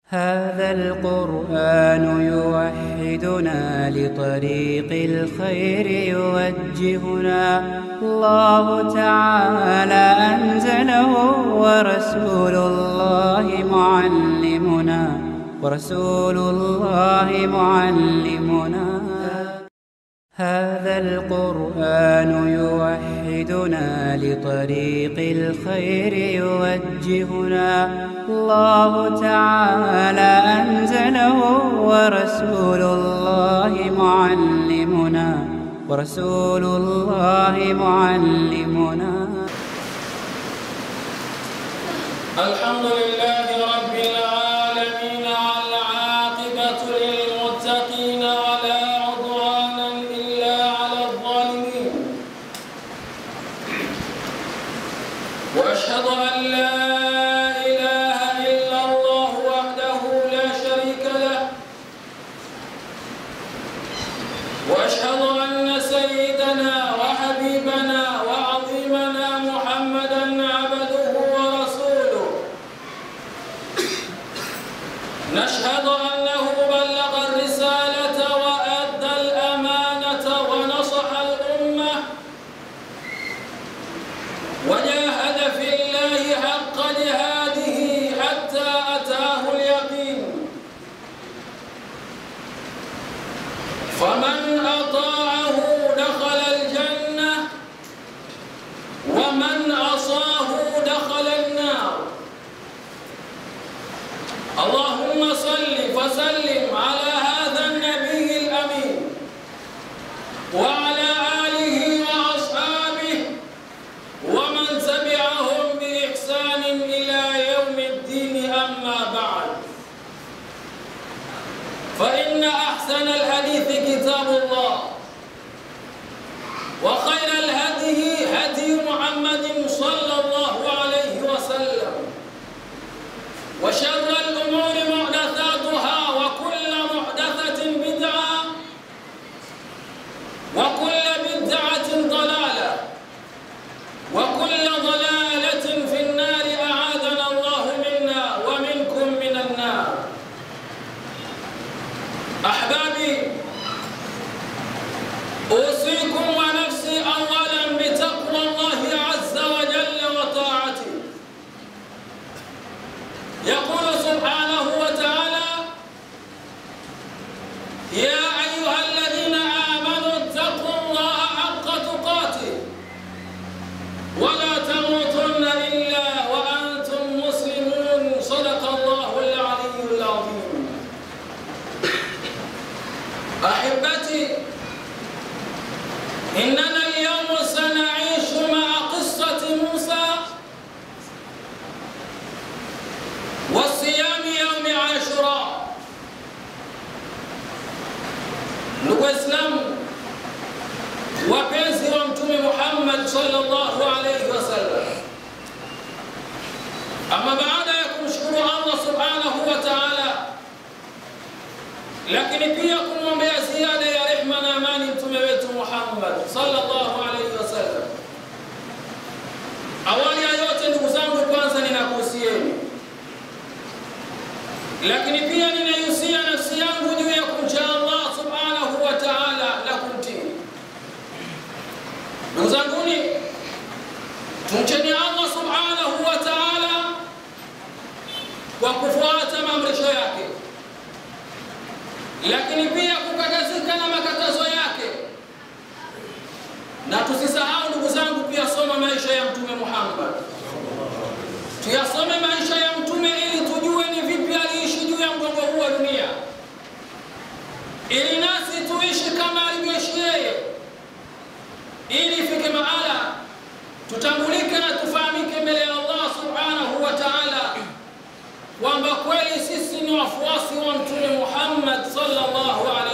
هذا القرآن يوحدنا لطريق الخير يوجهنا الله تعالى أنزله ورسول الله معلمنا ورسول الله معلمنا هذا القرآن يوحدنا لطريق الخير يوجهنا الله تعالى أنزله ورسول الله معلمنا ورسول الله معلمنا الحمد لله رب العالمين العاقبة للمتقين ولا عدوان إلا على الظالمين وأشهد أن لا إله إلا الله وحده لا شريك له وأشهد أن سيدنا وحبيبنا وعظيمنا محمدا عبده ورسوله نشهد أنه بلغ الرسالة وأدى الأمانة ونصح الأمة وجاهد في الله حق جهاده حتى أتاه اليقين فمن أطاعه دخل الجنة ومن عصاه دخل النار اللهم صل وسلم على هذا النبي الأمين وعلى آله وأصحابه ومن تبعهم بإحسان إلى يوم الدين أما بعد فإن أحسن الحديث كتاب الله وخير الهدي هدي محمد صلى الله عليه وسلم وشر الأمور محدثاتها وكل محدثة بدعة وكل بدعة ضلالة وكل ضلالة في النار أعاذنا الله منا ومنكم من النار أحبابي أوصيكم ونفسي أولا بتقوى الله عز وجل وطاعته يقول سبحانه وتعالى يا أيها الذين آمنوا اتقوا الله حق تقاته ولا تموتن إلا وأنتم مسلمون صدق الله العلي العظيم أحبتي إننا اليوم سنعيش مع قصة موسى والصيام يوم عاشوراء ndugu waislamu wapenzi wa mtume muhammad sallallahu alaihi wasallam ama baada ya kumshukuru allah subhanahu wa taala lakini pia kumwombea ziada ya rehma na amani mtume wetu muhammad sallallahu alaihi wasallam awali ya yote ndugu zangu kwanza ninakuhusieni lakini pia ninaihusia nafsi yangu juu ya kumcha Allah subhanahu wa ta'ala na kumtii. Ndugu zanguni, tumcheni Allah subhanahu wa ta'ala kwa kufuata maamrisho yake, lakini pia kukatazika na makatazo yake, na tusisahau ndugu zangu, kuyasoma maisha ya Mtume Muhammad tuyasome maisha ya mtume ili tujue ni vipi aliishi juu ya mgongo huu wa dunia, ili nasi tuishi kama alivyoishi yeye, ili ifike mahala tutambulike na tufahamike mbele ya Allah subhanahu wa ta'ala kwamba kweli sisi ni wafuasi wa mtume Muhammad sallallahu alaihi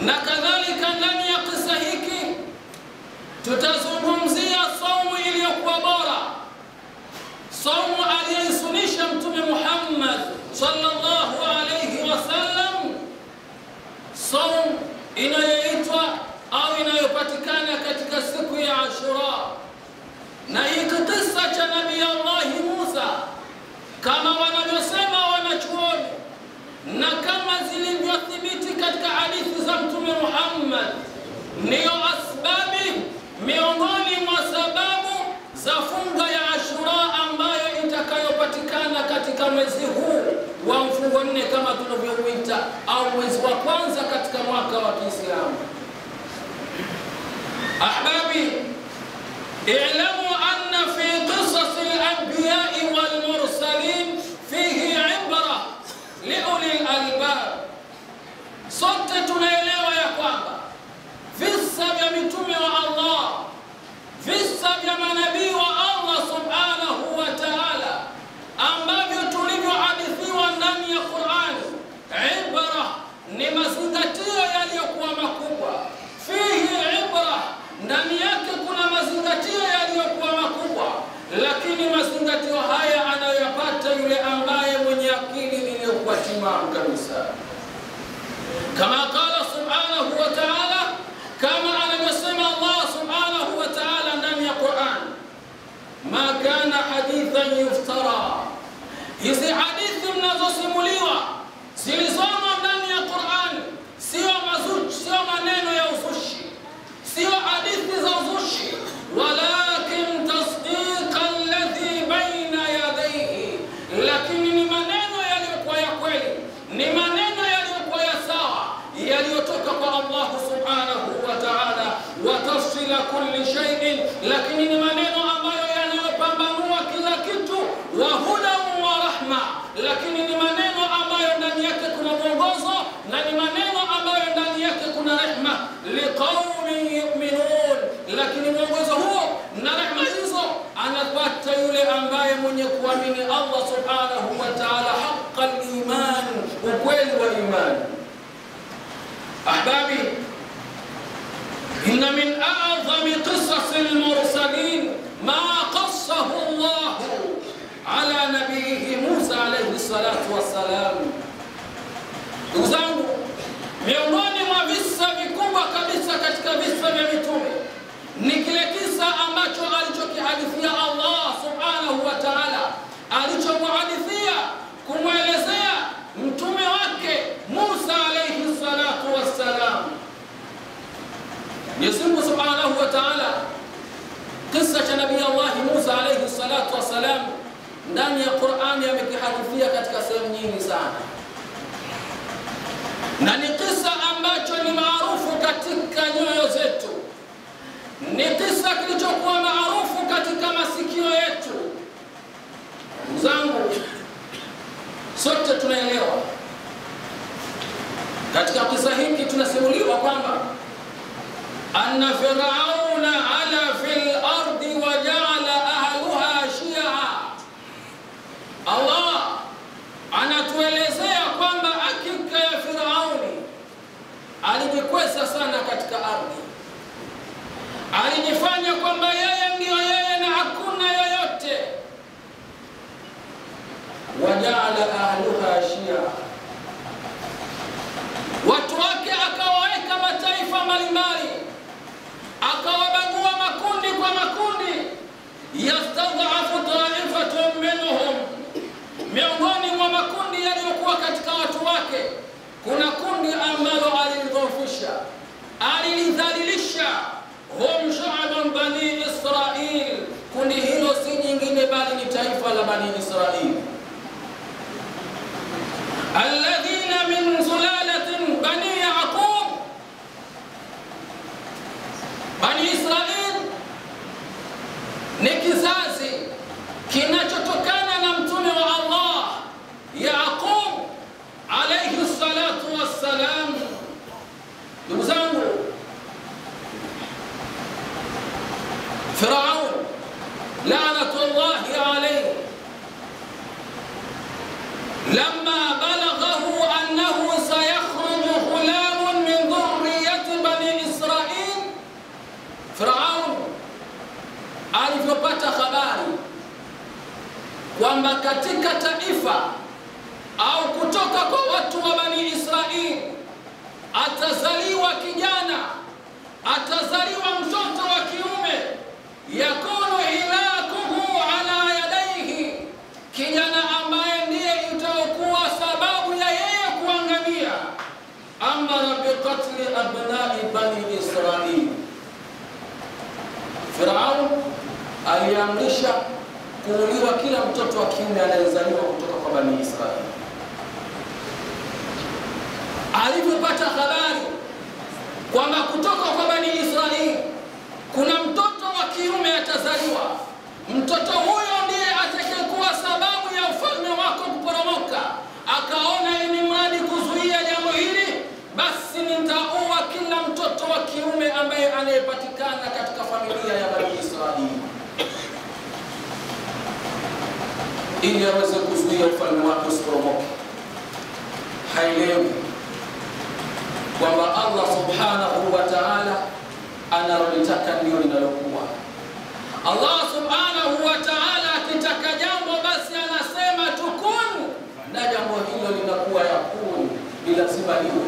na kadhalika. Ndani ya kisa hiki tutazungumzia saumu iliyokuwa bora, saumu aliyoisunisha Mtume Muhammad sallallahu alayhi wasallam, saumu inayoitwa au inayopatikana katika siku ya Ashura. Na hiki kisa cha Nabii Allahi Musa kama wanavyosema wanachuoni na kama zilivyothibiti katika hadithi za Mtume Muhammad, ndiyo asbabi miongoni mwa sababu za funga ya Ashura ambayo itakayopatikana katika mwezi huu wa mfungo nne kama tunavyouita au mwezi wa kwanza katika mwaka wa Kiislamu. Ahbabi, i'lamu anna fi qisas al-anbiya'i wal mursalin fihi ibra liuli al-albab. Sote tunaelewa ya kwamba visa vya mitume wa Allah, visa vya manabii wa Allah subhanahu wa ta'ala ambavyo tulivyohadithiwa ndani ya Qur'ani, ibra ni mazingatio yaliyokuwa makubwa. Fihi ibra, ndani yake kuna mazingatio yaliyokuwa makubwa, lakini mazingatio haya anayoyapata yule ambaye mwenye akili iliyokuwa timamu kabisa, kama qala subhanahu wa ta'ala, kama anavyosema Allah subhanahu wa ta'ala ndani ya Qur'an, ma kana hadithan yuftara Hizi hadithi mnazosimuliwa zilizomo ndani ya Qur'an sio mazushi, sio maneno ya uzushi, sio hadithi za uzushi, walakin tasdiqa alladhi baina yadayhi, lakini ni maneno yaliyokuwa ya kweli, ni maneno yaliyokuwa ya sawa, yaliyotoka kwa Allah subhanahu wa ta'ala, wa tafsila kulli shay'in, lakini ni maneno ambayo yanayopambanua kila kitu, wa hudan wa rahma, lakini ni maneno ambayo ndani yake kuna mwongozo na ni maneno ambayo ndani yake kuna rehma, liqaumin yu'minun, lakini mwongozo huo na rehma hizo anapata yule ambaye mwenye kuamini Allah subhanahu wa ta'ala, haqqal iman, ukweli wa imani. Ahbabi, inna min a'zami qisas al-mursalin ma qassahu Allah ala nabiyihi Musa alayhi salatu wassalam. Ndugu zangu, miongoni mwa visa vikubwa kabisa katika visa vya mitume ni kile kisa ambacho alichokihadithia Allah subhanahu wa ta'ala, alichomuhadithia kumwelezea mtume wake Musa alayhi salatu wassalam. Mwenyezi Mungu subhanahu wa ta'ala, kisa cha nabii Allah Musa alayhi salatu wassalam ndani ya Qur'ani amekihadithia katika sehemu nyingi sana, na ni kisa ambacho ni maarufu katika nyoyo zetu, ni kisa kilichokuwa maarufu katika masikio yetu. Ndugu zangu, sote tunaelewa katika kisa hiki tunasimuliwa kwamba anna firauna ala fil ardi wa jaala ahluha shia. Allah anatuelezea kwamba hakika ya Firauni alijikweza sana katika ardhi, alijifanya kwamba yeye ndiyo yeye na hakuna yoyote. Wajaala ahluha shia, watu wake akawaweka mataifa mbalimbali, akawabagua makundi kwa makundi, yastadhafu taifatun minhum miongoni mwa makundi yaliyokuwa katika watu wake kuna kundi ambalo alilidhoofisha, alilidhalilisha. hum shaaban bani Israil, kundi hilo si jingine bali ni taifa la bani Israil, alladhina min sulalatin bani Yaqub. Bani Israil ni kizazi kinachotokana na mtume wa Allah Yaqub alayhi salatu wassalam. Ndugu zangu, Firaun laanatullahi alayhi lamma balaghahu annahu sayakhruju ghulamun min dhurriyyati kwamba katika taifa au kutoka kwa watu wa Bani Israili atazaliwa kijana, atazaliwa mtoto wa kiume, yakunu hilakuhu ala yadaihi, kijana ambaye ndiye itaokuwa sababu ya yeye kuangamia. Amara biqatli abnai bani Israili, Firaun aliamrisha kuuliwa kila mtoto wa kiume anayezaliwa kutoka kwa Bani Israili. Alivyopata habari kwamba kutoka kwa Bani Israili kuna mtoto wa kiume atazaliwa, mtoto huyo ndiye atakayekuwa sababu ya ufalme wako kuporomoka, akaona ni mradi kuzuia jambo hili, basi nitaua kila mtoto wa kiume ambaye anayepatikana katika familia ya Bani Israili ili aweze kuzuia ufalme wake usiporomoke. Haelewi kwamba Allah subhanahu wa ta'ala analolitaka ndio linalokuwa. Allah subhanahu wa ta'ala akitaka jambo, basi anasema tukun, na jambo hilo linakuwa yakun, ni lazima liwe.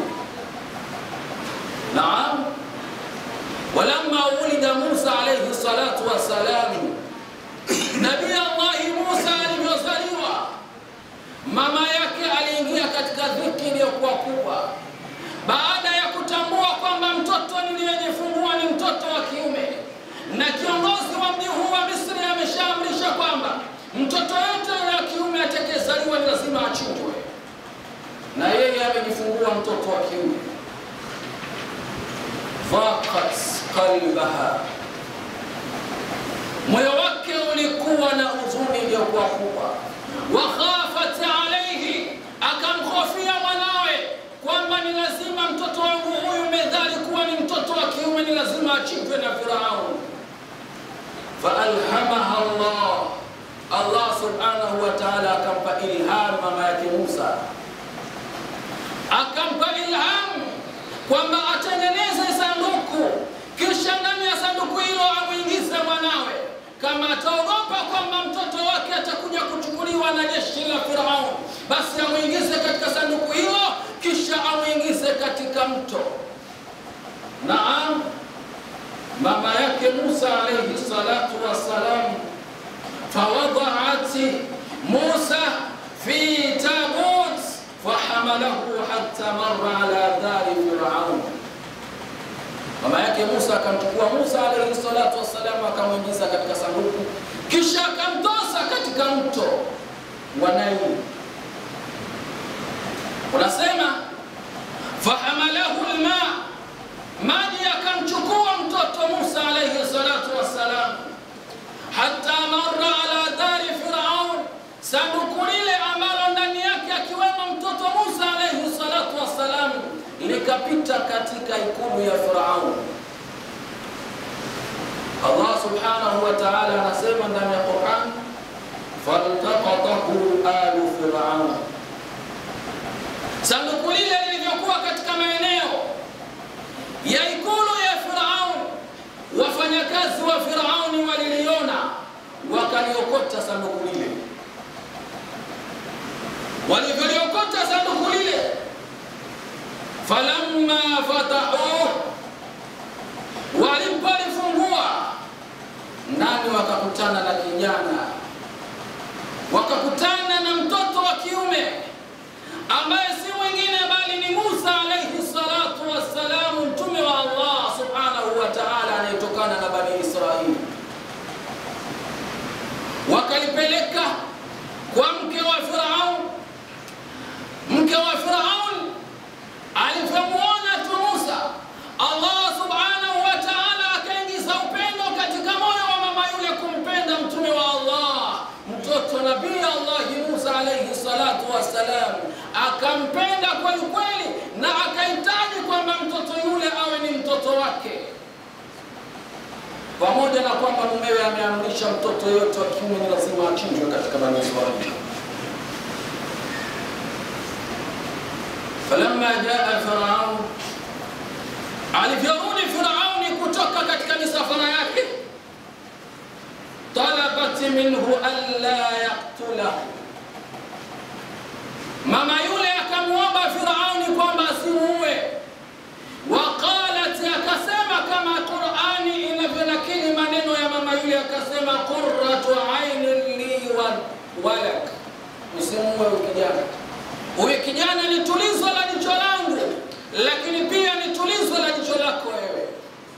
Naam, walamma ulida Musa alayhi salatu wassalam Nabii Allahi Musa alivyozaliwa, mama yake aliingia katika dhiki iliyokuwa kubwa, baada ya kutambua kwamba mtoto niliyejifungua ni mtoto wa kiume, na kiongozi wa mji huu wa Misri ameshaamrisha kwamba mtoto yote wa kiume atakayezaliwa ni lazima achinjwe, na yeye amejifungua mtoto wa kiume. Faqat qalbaha moyo wake ulikuwa na huzuni iliyokuwa kubwa. Wakhafat alaihi, akamhofia mwanawe kwamba ni lazima mtoto wangu huyu medhali kuwa ni mtoto wa kiume, ni lazima achinjwe na Firaun. Faalhamaha Allah, Allah subhanahu wa ta'ala akampa ilham mama yake Musa, akampa ilham kwamba atengeneze sanduku, kisha ndani ya sanduku hilo amwingize mwanawe kama ataogopa kwamba mtoto wake atakuja kuchukuliwa na jeshi la Firaun, basi amwingize katika sanduku hilo, kisha amwingize katika mto. Naam, mama yake Musa alayhi salatu wassalam, fawadhaat Musa fi tabut fahamalahu hatta marra ala dari Firaun mama yake Musa akamchukua Musa alayhi salatu wassalam, akamwingiza katika sanduku, kisha akamtosa katika mto wa Naili. Unasema fahamalahu lma, maji akamchukua mtoto Musa alayhi salatu wassalam, hatta marra ala dari Firaun, sanduku lile ambalo ndani yake akiwemo mtoto Musa alayhi salatu wassalam likapita katika ikulu ya Firaun. Allah subhanahu wa ta'ala anasema ndani ya Qur'an, faltaqatahu alu firaun, sanduku lile lilivyokuwa katika maeneo ya ikulu ya Firaun, wafanyakazi wa Firauni waliliona, wakaliokota sanduku lile. Walivyoliokota sanduku lile falamma fatahuh, walipolifungua ndani wakakutana na kijana, wakakutana na mtoto wa kiume ambaye si mwingine bali ni Musa alayhi salatu wassalamu, mtume wa Allah subhanahu wa ta'ala anayetokana na Bani Israili. Wakalipeleka kwa mke wa Firaun. Mke wa Firaun alivyomwona tu Musa, Allah subhanahu wa ta'ala akaingiza upendo katika moyo wa mama yule kumpenda mtume wa Allah, mtoto nabii Allahi Musa alayhi salatu wassalam, akampenda kweli kweli, na akahitaji kwamba mtoto yule awe ni mtoto wake, pamoja na kwamba mumewe ameamrisha mtoto yote wa kiume ni lazima achinjwe katika Bani Israili. falamma jaa Firaun, alivyorudi Firauni kutoka katika misafara yake, talabat الرغبة منه ألا يقتله mama yule akamwomba Firauni kwamba asimuue, waqalat, akasema kama Qurani inavyonakili maneno ya mama yule, akasema qurratu ainin li wa walak, usimuue huyu kijana. Huyu kijana ni tulizo la jicho langu, lakini pia ni tulizo la jicho lako wewe.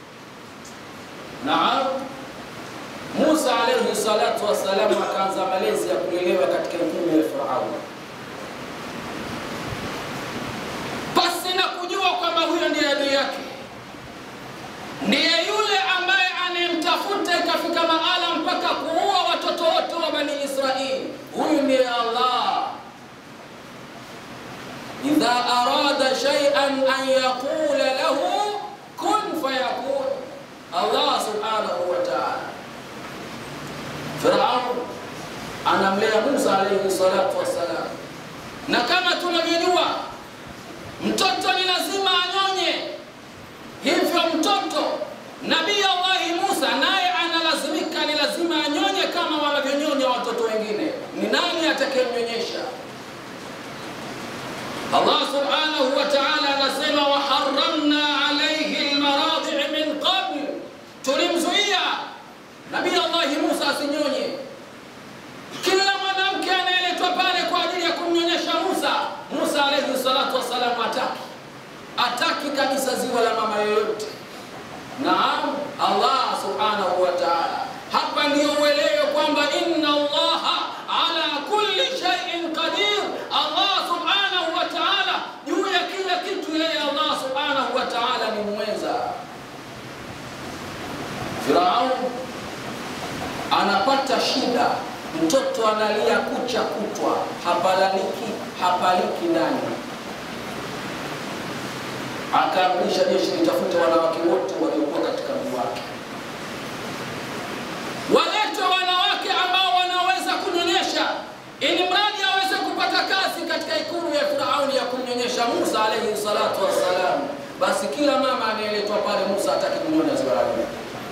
Naam. Musa alayhi salatu wassalam akaanza malezi ya kulelewa katika ikulu ya Firauni pasi na kujua kwamba huyo ndiye adui yake, ndiye yule ambaye anayemtafuta ikafika mahala mpaka kuua watoto wote wa Bani Israili. Huyu ndiye Allah. idha arada shay'an an yaqula lahu kun fayakun, Allah subhanahu wa ta'ala. Firaun anamlea Musa alayhi salatu wassalam, na kama tunavyojua mtoto ni lazima anyonye. Hivyo mtoto Nabii Allahi Musa naye analazimika, ni lazima anyonye kama wanavyonyonya watoto wengine. Ni nani atakayemnyonyesha? Allah subhanahu wa ta'ala anasema, waharamna alayhi almaradhi min qabl, tulimzuia Nabii Allahi Musa asinyonye. Kila mwanamke anayeletwa pale kwa ajili ya kumnyonyesha Musa, Musa alayhi salatu wassalam ataki ataki kabisa ziwa la mama yoyote. Naam, Allah subhanahu wa ta'ala, hapa ndio uelewe kwamba inna Allaha ala kulli shay'in qadir. Allah subhanahu wa ta'ala, juu ya kila kitu yeye Allah subhanahu wa ta'ala ni mweza. Firaun anapata shida mtoto analia kucha kutwa, hapalaliki hapaliki ndani. Akaamrisha jeshi litafute wanawake wote waliokuwa katika mji wake, waletwe wanawake ambao wanaweza kunyonyesha, ili mradi aweze kupata kazi katika ikulu ya Firauni ya kumnyonyesha Musa alayhi salatu wassalam. Basi kila mama anayeletwa pale, Musa hataki kunyonya ziwa lake.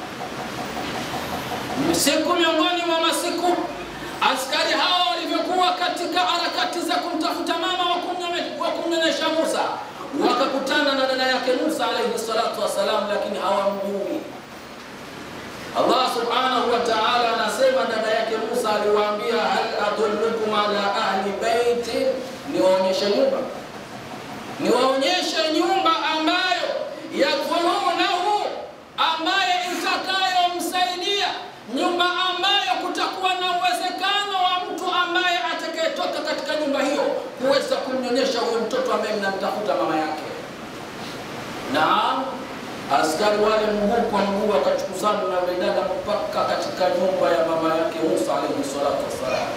Siku miongoni mwa masiku askari hawa walivyokuwa katika harakati za kumtafuta mama wa kumnyonyesha Musa, wakakutana na dada yake Musa alayhi salatu wassalam, lakini hawamjui. Allah subhanahu wa ta'ala anasema dada yake Musa aliwaambia, hal adullukum ala ahli baiti, niwaonyeshe nyumba, niwaonyeshe nyumba ambayo yakulunahu, ambaye itakayomsaidia nyumba ambayo kutakuwa na uwezekano wa mtu ambaye atakayetoka katika nyumba hiyo kuweza kumnyonyesha huyo mtoto ambaye mnamtafuta mama yake. Naam, askari wale mguu kwa mguu wakachukuzana na yule dada mpaka katika nyumba ya mama yake Musa alayhi salatu wassalam,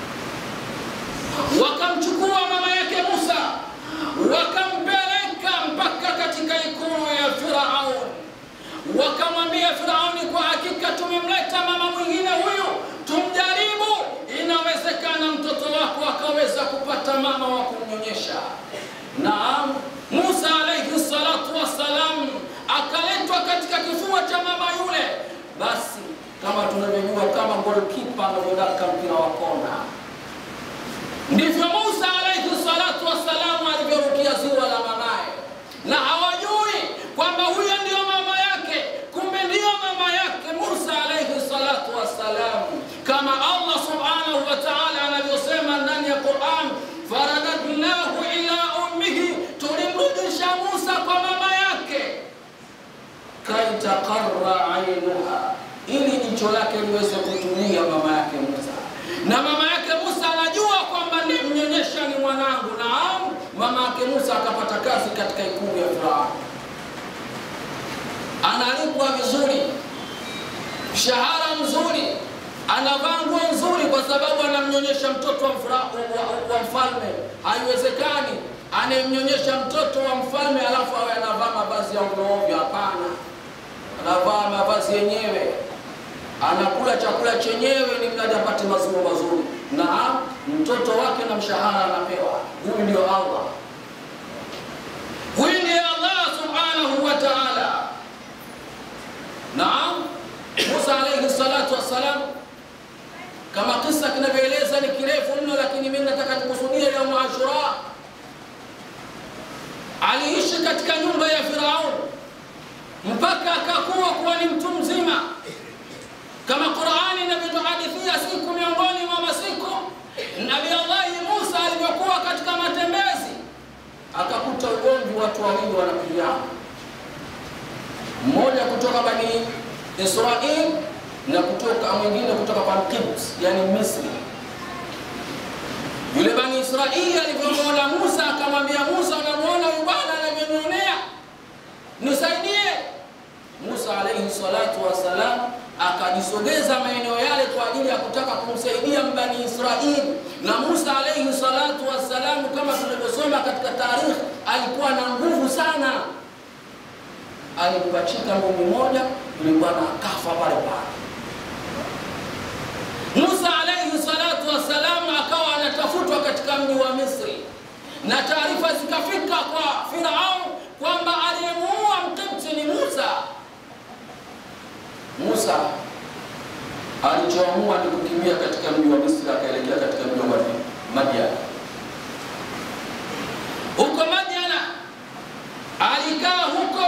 wakamchukua mama yake Musa wakampeleka mpaka katika ikulu ya Firaun wakamwambia Firauni, kwa hakika tumemleta mama mwingine huyu, tumjaribu, inawezekana mtoto wako akaweza kupata mama wa kumnyonyesha. Naam, Musa alayhi salatu wassalam akaletwa katika kifua cha mama yule. Basi kama tunavyojua, kama golikipa anavyodaka mpira wa kona, ndivyo Musa alayhi salatu wassalam alivyorukia ziwa la mamaye, na hawajui kwamba huyo ndio mama yake, kumbe ndiyo mama yake Musa alayhi salatu wassalam, kama Allah subhanahu wa ta'ala anavyosema ndani ya Quran, faradadnahu ila ummihi, tulimrudisha Musa kwa mama yake, kaitaqarra ainuha, ili jicho lake liweze kutulia mama yake Musa. Na mama yake Musa anajua kwamba ni mnyonyesha ni mwanangu. Naam, mama yake Musa akapata kazi katika ikulu ya Firauni analipwa vizuri, mshahara mzuri, anavaa nguo nzuri, kwa sababu anamnyonyesha mtoto wa, mfra, wa, wa, wa mfalme. Haiwezekani anayemnyonyesha mtoto wa mfalme alafu awe anavaa mavazi ya ovyoovyo. Hapana, anavaa mavazi yenyewe, anakula chakula chenyewe, ni mradi apate maziwa mazuri, na mtoto wake na mshahara anapewa. Huyu ndio Allah, huyu ndiye Allah subhanahu wa ta'ala. Naam, Musa alayhi salatu wassalam kama kisa kinavyoeleza ni kirefu mno, lakini mimi nataka nikusudia yaumu Ashura. Aliishi katika nyumba ya Firaun mpaka akakuwa kuwa ni mtu mzima, kama Qurani inavyotuhadithia siku miongoni mwa masiku Nabii Allahi Musa alivyokuwa katika matembezi, akakuta ugomvi, watu wawili wanapigana, mmoja kutoka Bani Israil na kutoka mwingine kutoka kwa Qibt, yani Misri. Yule Bani Israili alivyomwona Musa akamwambia Musa, unamwona huyu bwana anavyonionea, nisaidie. Musa alaihi salatu wassalam akajisogeza maeneo yale kwa ajili ya kutaka kumsaidia Mbani Israili, na Musa alaihi salatu wassalam, kama tunavyosoma katika tarikhi, alikuwa na nguvu sana. Alimpachika ngumi moja, yule bwana akafa pale pale. Musa alaihi salatu wassalam akawa anatafutwa katika mji wa Misri, na taarifa zikafika kwa Firaun kwamba aliyemuua Mkipti ni Musa. Musa alichoamua ni kukimbia katika mji wa Misri, akaelekea katika mji wa Madiana. Huko Madiana alikaa huko,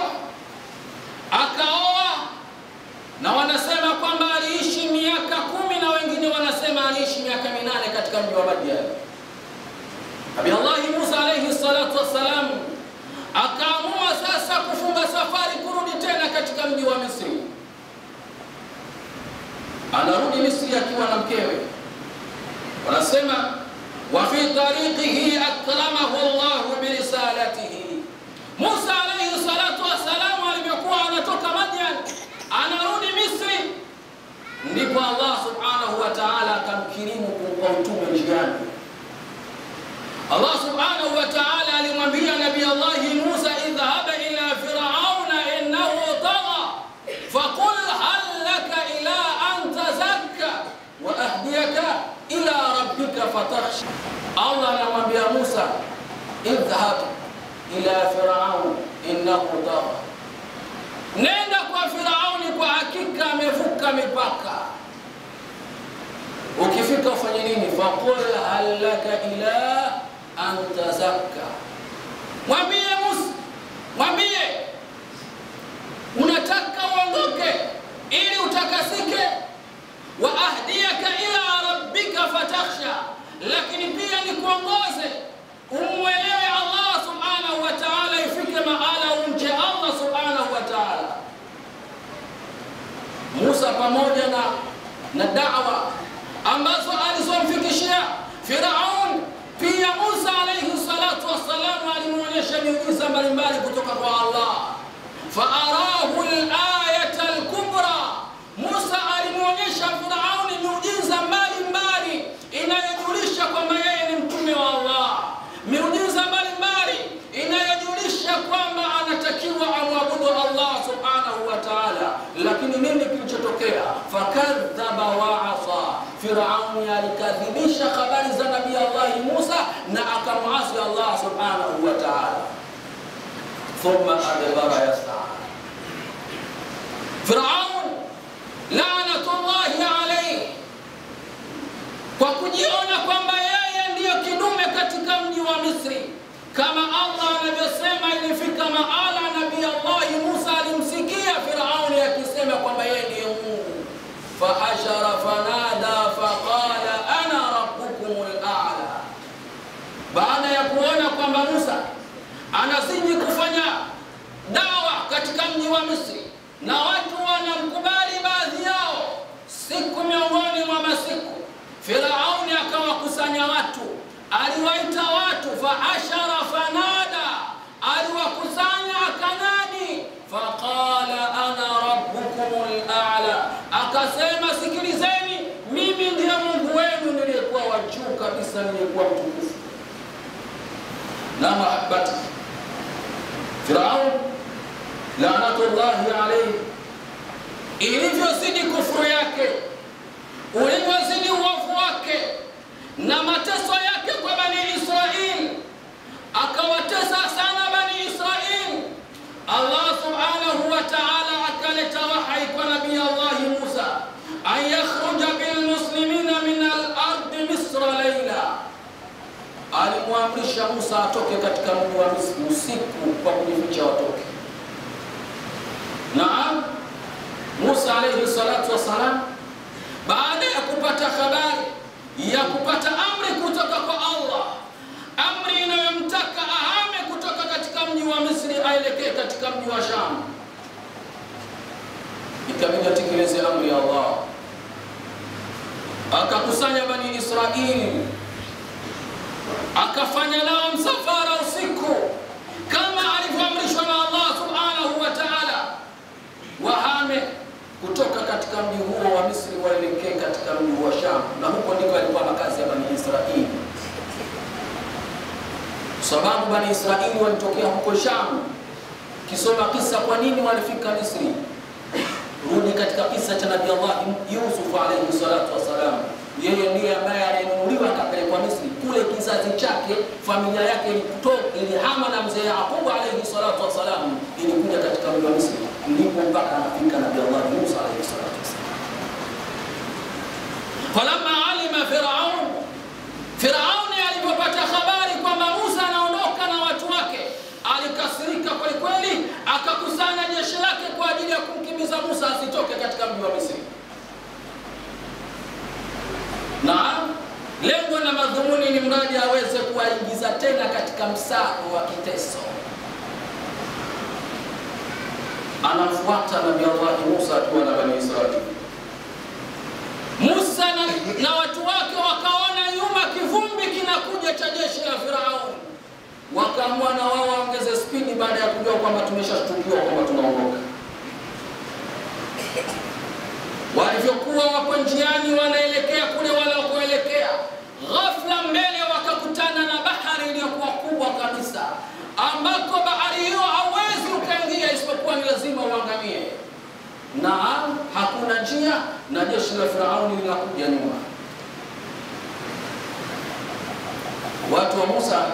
akaoa na wanasema kwamba aliishi miaka kumi na wengine wanasema aliishi miaka minane katika mji wa Madian. Nabii Allahi Musa alaihi salatu wassalam akaamua sasa kufunga safari kurudi tena katika mji wa Misri. Anarudi Misri akiwa na mkewe, wanasema wa fi tariqihi akramahu Allahu birisalatihi. Musa alaihi salatu wassalam alivyokuwa anatoka Madian anarudi Misri, ndipo Allah subhanahu wa ta'ala akamkirimu kumpa utume njiani. Allah subhanahu wa ta'ala alimwambia Nabii Allahi Musa, idhhaba ila firauna innahu tagha faqul hal laka ila an tazakka wa ahdiyaka ila rabbika fatakhsha. Allah anamwambia Musa, idhhab ila firaun innahu tagha Nenda kwa Firauni, kwa hakika amevuka mipaka. Ukifika ufanye nini? Faqul hal laka ila an tazakka, mwambie Musa, mwambie unataka uondoke ili utakasike, wa ahdiyaka ila rabbika fatakhsha, lakini pia nikuongoze umwelewe Allah subhanahu wa ta'ala, ifike mahala umche Allah subhanahu wa ta'ala. Musa pamoja na, na da'wa ambazo alizomfikishia Firaun, pia Musa alayhi salatu wassalam alimwonyesha miujiza mbalimbali kutoka kwa Allah. Faarahu al-ayata al-kubra, Musa alimwonyesha Firauni miujiza mbalimbali inayojulisha kwamba yeye ni mtume wa Allah, miujiza mbalimbali inayojulisha kwamba anatakiwa amwabudu Allah subhanahu wa ta'ala. Lakini nini kilichotokea? Fakadhaba wa asa, Firauni alikadhibisha habari za nabii Allahi Musa na akamwasi Allah subhanahu wa ta'ala. Thumma adbara yas'a, Firaun laanatullahi alayhi kwa kujiona kwamba yeye ndiyo kidume katika mji wa Misri, kama Allah anavyosema. Ilifika mahala nabii Allahi Musa alimsikia Firauni akisema kwamba yeye ndiye Mungu. Fahashara fanada faqala ana rabbukumul a'la. Baada ya kuona kwamba Musa anazidi kufanya dawa katika mji wa Misri na watu wanamkubali baadhi yao, siku miongoni mwa masiku Firauni akawakusanya watu, aliwaita watu, faashara fanada, aliwakusanya akanadi, faqala ana rabbukumul a'la, akasema sikilizeni, mimi ndiye Mungu wenu niliyekuwa wa juu kabisa, niliyekuwa mtukufu. Na mahabbati Firaun laanatullahi alayhi, ilivyozidi kufuru yake ulivyozidi uovu wake na mateso yake kwa Bani Israili, akawatesa sana Bani Israili. Allah subhanahu wa ta'ala akaleta wahai kwa nabii Allahi Musa an yakhruja bilmuslimina min alimwamrisha Musa atoke katika mji wa Misri usiku kwa kujificha watoke. Naam, Musa alayhi salatu wassalam, baada ya kupata habari ya kupata amri kutoka kwa Allah, amri inayomtaka ahame kutoka katika mji wa Misri aelekee katika mji wa Sham, ikabidi atekeleze amri ya Allah, akakusanya Bani Israili akafanya nao msafara usiku kama alivyoamrishwa na Allah subhanahu wa ta'ala, wahame kutoka katika mji huo wa Misri waelekee katika mji wa Sham, na huko ndiko alikuwa makazi ya Bani Israili, sababu Bani Israili walitokea huko Sham. Kisoma kisa kwa nini walifika Misri, rudi katika kisa cha Nabii Allah Yusuf alayhi salatu wassalam yeye ndiye ambaye alinunuliwa akapelekwa Misri. Kule kizazi chake familia yake ilitoka ilihama na mzee Yaqubu alayhi salatu wassalam, ilikuja katika mji wa Misri, ndipo mpaka anafika Nabii Allah Musa alayhi salatu wassalam. Falamma alima Firaun, Firauni alipopata habari kwamba Musa anaondoka na watu wake, alikasirika kweli kweli, akakusanya jeshi lake kwa ajili ya kumkimbiza Musa asitoke katika mji wa Misri. Naam, lengo na madhumuni ni mradi aweze kuwaingiza tena katika msako wa kiteso. Anamfuata Nabii Allah Musa akiwa na Bani Israili. Musa na, na watu wake wakaona nyuma kivumbi kinakuja cha jeshi la Firauni, wakaamua na wao waongeze spidi baada ya kujua kwamba tumeshashtukiwa kwamba tunaondoka walivyokuwa wako njiani wanaelekea kule wanakoelekea, ghafla mbele wakakutana na bahari iliyokuwa kubwa kabisa, ambako bahari hiyo hauwezi ukaingia isipokuwa ni lazima uangamie, na hakuna njia, na jeshi la Firauni linakuja nyuma. Watu wa Musa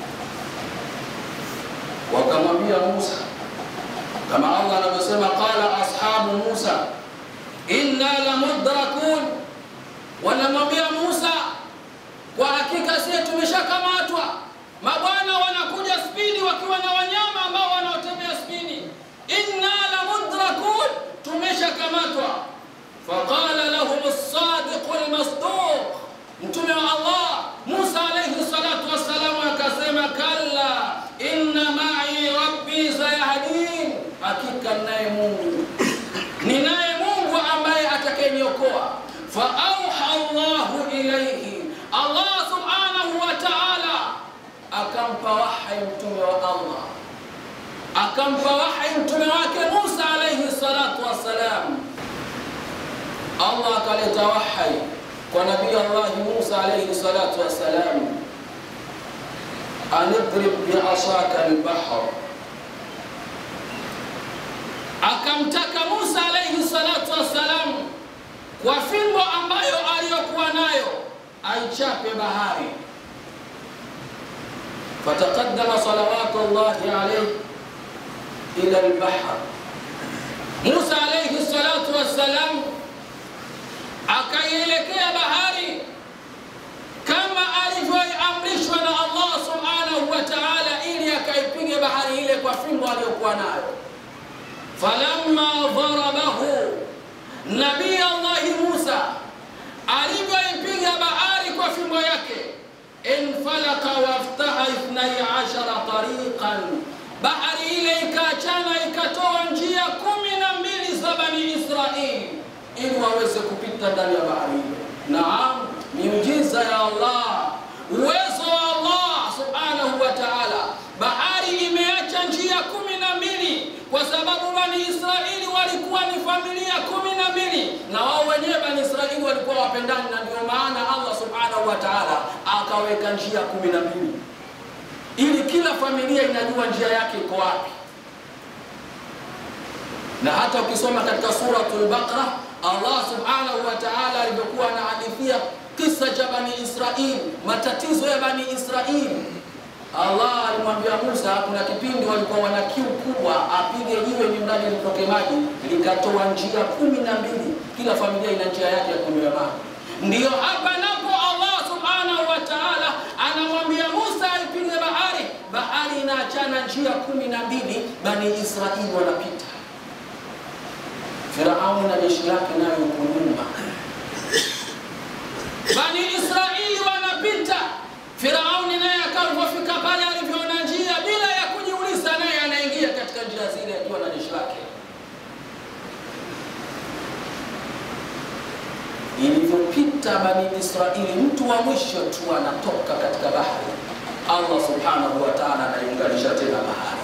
wakamwambia Musa kama Allah anavyosema, qala ashabu Musa inna la mudrakun, wanamwambia Musa, kwa hakika sisi tumeshakamatwa. Mabwana wanakuja spidi wakiwa na wanyama ambao wanaotembea spidi. Inna la mudrakun, tumeshakamatwa. Faqala lahum as-sadiq al-masduq, mtume wa Allah Musa alayhi salatu wassalam akasema, kalla inna ma'i rabbi sayahdin, hakika naye Mungu ninaye ambaye atakayeniokoa. fa auha Allahu ilayhi, Allah subhanahu wa ta'ala akampa wahyi mtume wa Allah, akampa wahyi mtume wake Musa alayhi salatu wassalam. Allah akaleta wahyi kwa nabii Allah Musa alayhi salatu wassalam, anidrib biasaka albahr akamtaka Musa alayhi salatu wassalam kwa fimbo ambayo aliyokuwa nayo aichape bahari. Fataqaddama salawatu llahi alayhi ila albahr, Musa alayhi salatu wassalam akaielekea bahari kama alivyoamrishwa na Allah subhanahu wa ta'ala, ili akaipige bahari ile kwa fimbo aliyokuwa nayo falamma dharabahu, nabii Allahi Musa alivyoipiga bahari kwa fimbo yake, infalaka waftaha ithnai ashara tariqan, bahari ile ikaachana ikatoa njia kumi na mbili za Bani Israili ili waweze kupita ndani ya bahari ile. Naam, miujiza ya Allah, uwezo wa Allah subhanahu wa ta'ala. Bahari imeacha njia kumi na mbili kwa sababu Bani Israili walikuwa ni familia kumi na mbili na wao wenyewe Bani Israili walikuwa wapendani, na ndio maana Allah subhanahu wa ta'ala akaweka njia kumi na mbili ili kila familia inajua njia yake iko wapi. Na hata ukisoma katika suratul Baqara Allah subhanahu wa ta'ala alivyokuwa anahadithia kisa cha Bani Israili, matatizo ya Bani Israili Allah alimwambia Musa, kuna kipindi walikuwa wana kiu kubwa, apige jiwe ni mradi litoke maji, likatoa njia kumi na mbili. Kila familia ina njia yake ya kunywa maji. Ndiyo hapa napo Allah subhanahu wa ta'ala anamwambia Musa na njia kumi na mbili Bani Israeli wanapita. Firauni na jeshi lake nayo huko nyuma. Bani Israeli wanapita, Firauni naye akapofika pale alivyoona njia, bila ya kujiuliza, naye anaingia katika njia zile akiwa na jeshi lake. Ilivyopita Bani Israeli, mtu wa mwisho tu anatoka katika bahari, Allah subhanahu wa ta'ala anaiunganisha tena bahari.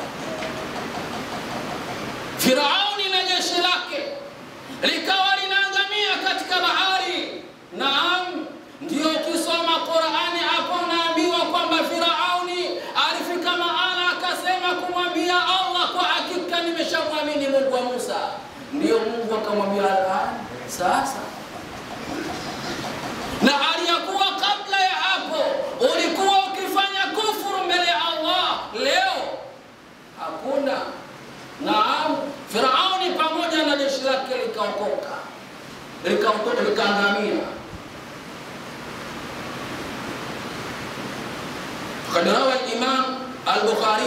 Firauni na jeshi lake likawa linaangamia katika bahari. Naam, ndio ukisoma Qur'ani hapo unaambiwa kwamba Firauni alifika mahala akasema kumwambia Allah, kwa hakika nimeshamwamini Mungu wa Musa. Ndio Mungu akamwambia al'an, sasa na hali ya kuwa kabla ya hapo ulikuwa ukifanya kufuru mbele ya Allah, leo hakuna. Naam, Firauni pamoja na jeshi lake likaokoka, likaokoka, likaangamia. Fakad rawa al-Imam al-Bukhari,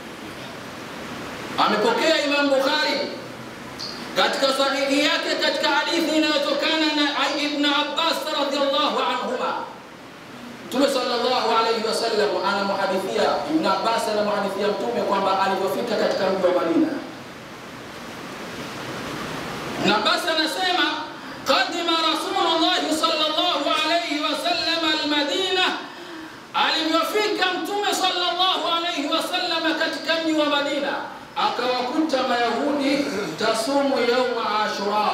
amepokea Imam Bukhari katika sahihi yake katika hadithi inayotokana na Ibn Abbas radhiallahu anhuma. Mtume sallallahu alayhi wasallam anamuhadithia Ibn Abbas anamuhadithia Mtume kwamba alivyofika katika mji wa Madina. Ibn Abbas anasema qadima Rasulullah sallallahu alayhi wasallam almadina, alivyofika Mtume sallallahu alayhi wasallam katika mji wa Madina akawakuta Mayahudi tasumu yauma Ashura,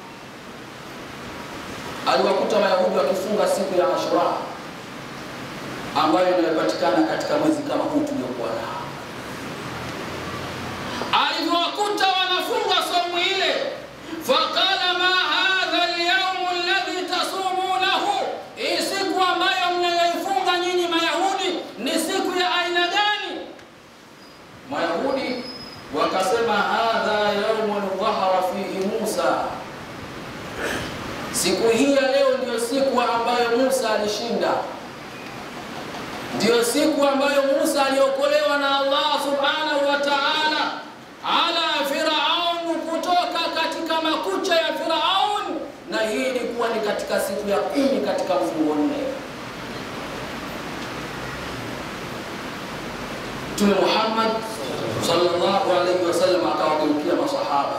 aliwakuta Mayahudi wakifunga siku ya Ashura ambayo inayopatikana katika mwezi kama huu tuliokuwa nao. Alivyowakuta wanafunga somu ile, faqala ma hadha alyawm alladhi tasumunahu, hii siku ambayo mnayoifunga nyinyi Mayahudi ni siku ya aina gani? Mayahudi wakasema hadha yaumun dhahara fihi Musa, siku hii ya leo ndiyo siku ambayo Musa alishinda, ndiyo siku ambayo Musa aliokolewa na Allah subhanahu wa ta'ala ala Firaun, kutoka katika makucha ya Firaun, na hii ilikuwa ni katika siku ya kumi katika mfungo nne. Mtume Muhammad sallallahu alaihi wasallam akawageukia masahaba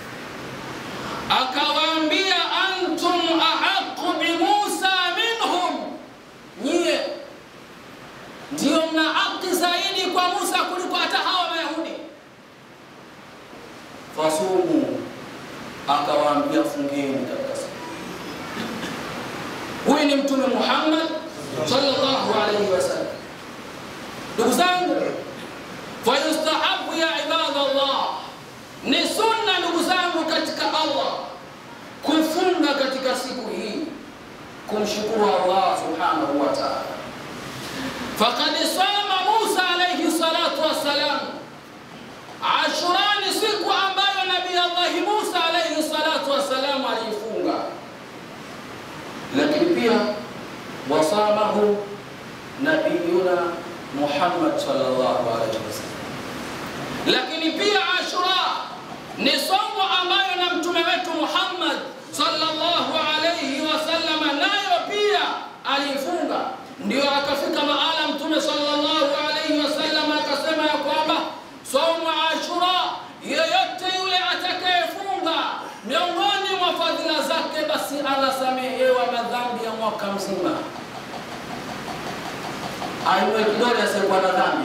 akawaambia, antum ahaqu bi Musa minhum, nyie ndio mna haki zaidi kwa Musa kuliko hata hawa Mayahudi. Fasumu, akawaambia fungeni katika siku. Huyu ni Mtume Muhammad sallallahu alaihi wasallam. Ndugu zangu, fayustahabu ya ibadallah, ni sunna ndugu zangu katika Allah kufunga katika siku hii kumshukuru Allah subhanahu wa ta'ala. Faqad sama Musa alayhi salatu wassalam, Ashura ni siku ambayo Nabii Allah Musa alayhi salatu wassalam aliifunga, lakini pia wasamahu nabiyuna Muhammad sallallahu alaihi wasallam. Lakini pia Ashura ni somo ambayo na mtume wetu Muhammad sallallahu alaihi wasallam nayo pia alifunga, ndio akafika mahala mtume sallallahu alaihi wasallam akasema ya kwamba somo Ashura, yeyote yule atakayefunga miongoni mwa fadhila zake, basi anasamehewa madhambi ya mwaka mzima ainue kidole asiyekuwa na dhambi.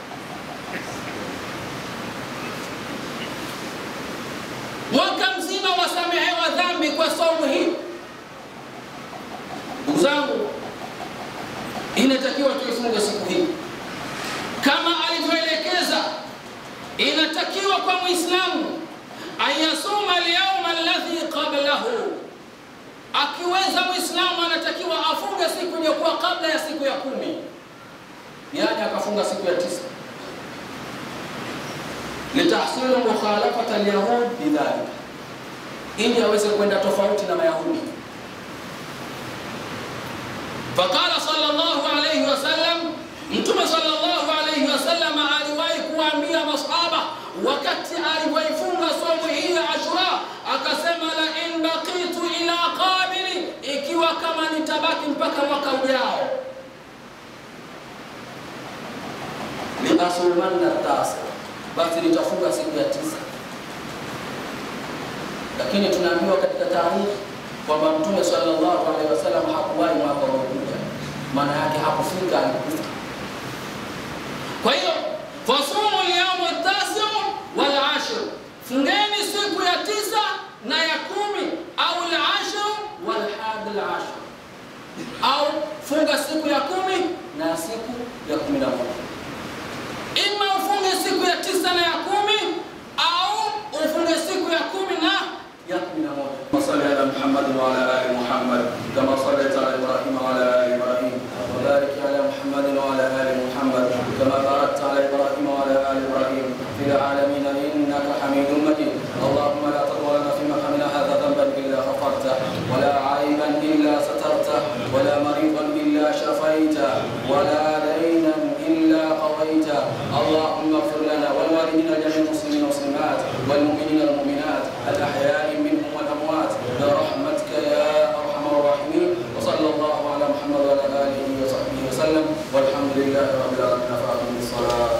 Mwaka mzima wasamehewa dhambi kwa saumu hii. Ndugu zangu, inatakiwa tuifunge siku hii kama alivyoelekeza. Inatakiwa kwa Muislamu ayasuma alyauma alladhi qablahu, akiweza Muislamu anatakiwa afunge siku iliyokuwa kabla ya siku ya kumi yani akafunga siku ya tisa litahsilu mukhalafata alyahud bidhalika, ili aweze kwenda tofauti na Mayahudi. Faqala sallallahu alayhi wasallam, Mtume sallallahu alayhi wasallam aliwahi kuwa wakati alivyoifunga somo hii ya Ashura akasema, la in baqitu ila qabili, ikiwa kama nitabaki mpaka mwaka ujao, liasumanna tasa, basi nitafunga siku ya tisa. Lakini tunaambiwa katika taarikhi kwamba Mtume sallallahu alaihi wasallam hakuwahi mwaka unaokuja, maana yake hakufika, alikufa. Kwa hiyo fasumu lyauma tasiu wal ashir, fungeni siku ya tisa na ya kumi, au al-ashir wal hadi al-ashir, au funga siku ya kumi na siku ya kumi na moja. Ima ufunge siku ya tisa na ya kumi au ufunge siku ya kumi na ya kumi na moja. Wasalli ala Muhammad wa ala ali Muhammad kama sallaita ala Ibrahim wa ala ali Ibrahim wa barik ala Muhammad wa ala ali Muhammad kama barakta ala Ibrahim wa ala ali Ibrahim fil alamin innaka Hamidum Majid. Allahumma la tadwa lana fi maqamina hadha dhanban illa ghafarta wa la aiban illa satarta wa la maridan illa shafaita wa la daynan illa qawaita. Allahumma ighfir lana wal walidina jami'al muslimin wa muslimat wal mu'minina wal mu'minat al ahya'i منهم والأموات برحمتك يا أرحم الراحمين وصلى الله على محمد وعلى آله وصحبه وسلم والحمد لله رب العالمين فأقم الصلاة